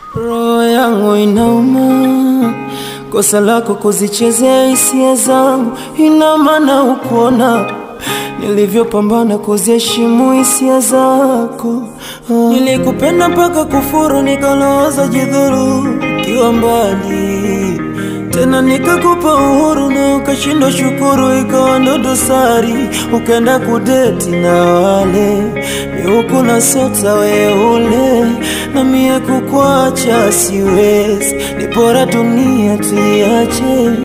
Roho yangu inauma, kosa lako kuzichezea hisia zangu, ina maana ukuona nilivyopambana kuziheshimu hisia zako. Ah, Nilikupenda mpaka kufuru, nikaloza jidhuru ukiwa mbali tena nikakupa uhuru na ukashindwa shukuru, ikawa ndo dosari, ukaenda kudeti na wale ni huku na sota weule, na mie kukwacha siwezi, ni bora dunia tuiache